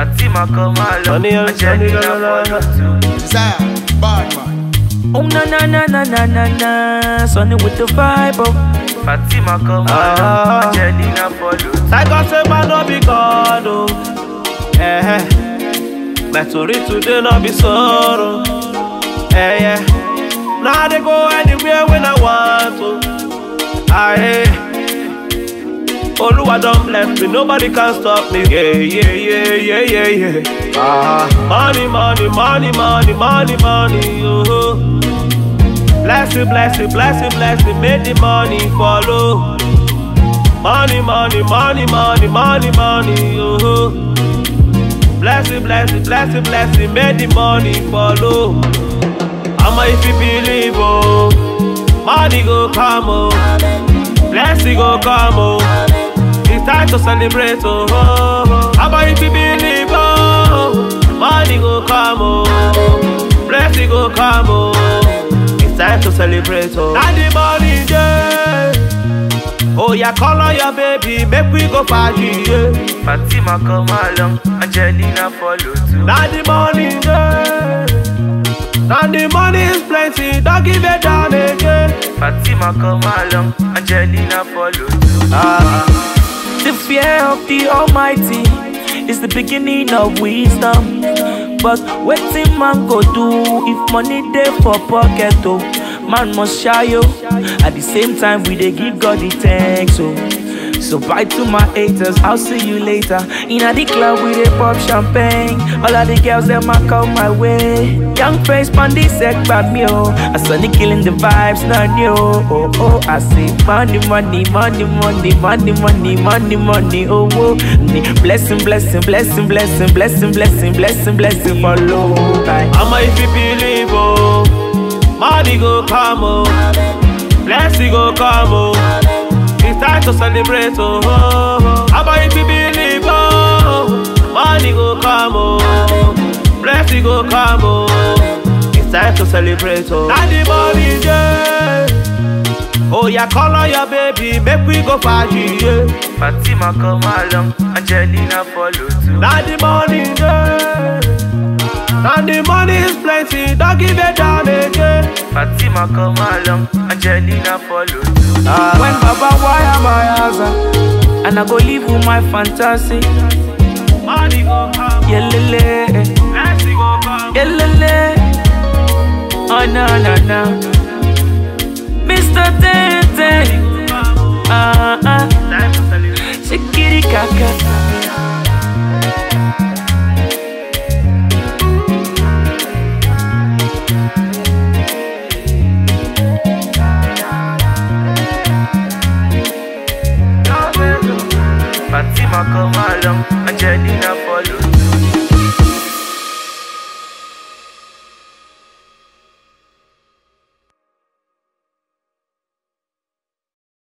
Fatima come along. Honey, honey, Angelina honey, la, la, la, follow too. Desire, bad man. Oh na na na na na na na, Sonny with the vibe. Oh. Fatima come Ah. along. Angelina follow too. Like I say, man, no be God, oh. Eh, eh. My story today no be sorrow. Eh, yeah. Now they go anywhere when I want to. Ah, eh. Oluwa don't bless me, nobody can stop me. Yeah, yeah, yeah, yeah, yeah, yeah. Ah, money, money, money, money, money, money, oh. Bless it, bless it, bless it, bless it, make the money follow. Money, money, money, money, money, money, oh. Bless it, bless it, bless it, bless it, make the money follow. I'ma if you believe, oh, money go come, oh, blessing go come, oh. It's time to celebrate, oh. oh, oh. I'ma if you believe, oh, money go come, oh, blessing go come, oh. It's time to celebrate, oh. Now the money, yeah. Oh, yeah, call on your baby, make we go party, yeah. Fatima come along. Angelina follow too. Now the money there. Now the money is plenty, don't give it down again. Fatima come along. Angelina follow too. Ah, The fear of the Almighty is the beginning of wisdom. But wetin man go do if money dey for pocket oh? Man must shy yo. At the same time we dey give God the thanks oh. So bye to my haters, I'll see you later. Inna the club we dey pop champagne. All of the girls them a come my way. Young face pon the sec by me oh. I sunny killing the vibes, not new. Oh oh, I say money, money, money, money, money, money, money, money. Oh oh, Ni- blessing, blessing, blessing, blessing, blessing, blessing, blessing, blessing follow. Aye. I'ma if you believe, oh, money go come, oh, blessing go come, oh. It's time to celebrate, oh. oh, oh. I'ma if you believe, oh, money go come, oh, blessing go come, oh. It's time to celebrate, oh. Now the money, yeah. Oh, yeah, call on your baby, make we go party, yeah. Fatima come along. Angelina follow too. Now the money there. Now the money is plenty, don't give it down again. Fatima come along. Angelina follow too. When Baba wire my house and I go live with my fantasy. money go come, Yelele, blessing go come. yelele. Oh no no no. Mr. Tete, ah ah, Time to celebrate. shikiri kaka. Fatima come along. Angelina